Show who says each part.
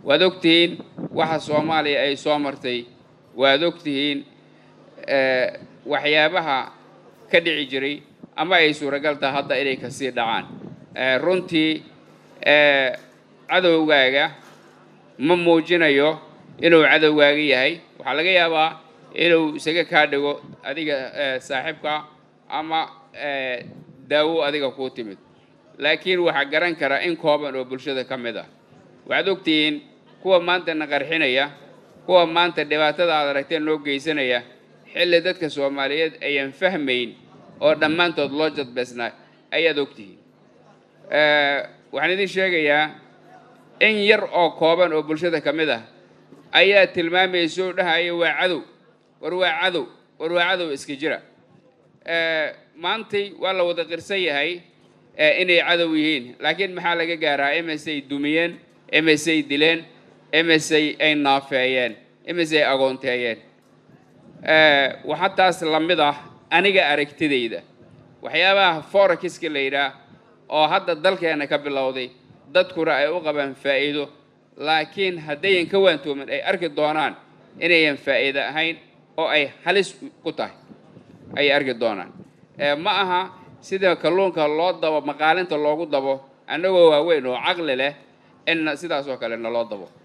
Speaker 1: waad ogtihiin waxa soomaaliya ay soo martay waad ogtihiin waxyaabaha ka dhici jiray ama ay suuragal taha hadda inay kasii dhacaan runtii cadowgaaga ma muujinayo inuu cadowgaaga yahay waxaa laga yaabaa inuu isaga kaa dhigo adiga saaxiibka ama daawo adiga kuu timid laakiin waxaa garan kara in kooban oo bulshada ka mid ah waxaad ogtihiin kuwa maanta na qarxinaya kuwa maanta dhibaatada aad aragteen noo geysanaya xilli dadka soomaaliyeed ayaan fahmayn oo dhammaantood loo jadbeysnaa ayaad ogtihiin waxaan idin sheegayaa in yar oo kooban oo bulshada ka mid ah ayaa tilmaamaysa oo dhahaya waa cadow war waa cadow war waa cadow iska jira maantay waa la wada qirsan yahay inay cadow yihiin laakiin maxaa laga gaaraa imisay dumiyeen imisay dileen imisay ay naafeeyeen imisay agoonteeyeen waxaa taas la mid ah aniga aragtidayda waxyaabaha forekiska la yidhaah oo hadda dalkeena ka bilowday dadkuna ay u qabaan faa'iido laakiin haddayan ka waantoomin ay arki doonaan inayan faa'iido ahayn oo ay halis ku tahay ayay arki doonaan ma aha sida kalluunka loo dabo maqaalinta loogu dabo annagoo waaweyn oo caqli leh in sidaas oo kale naloo dabo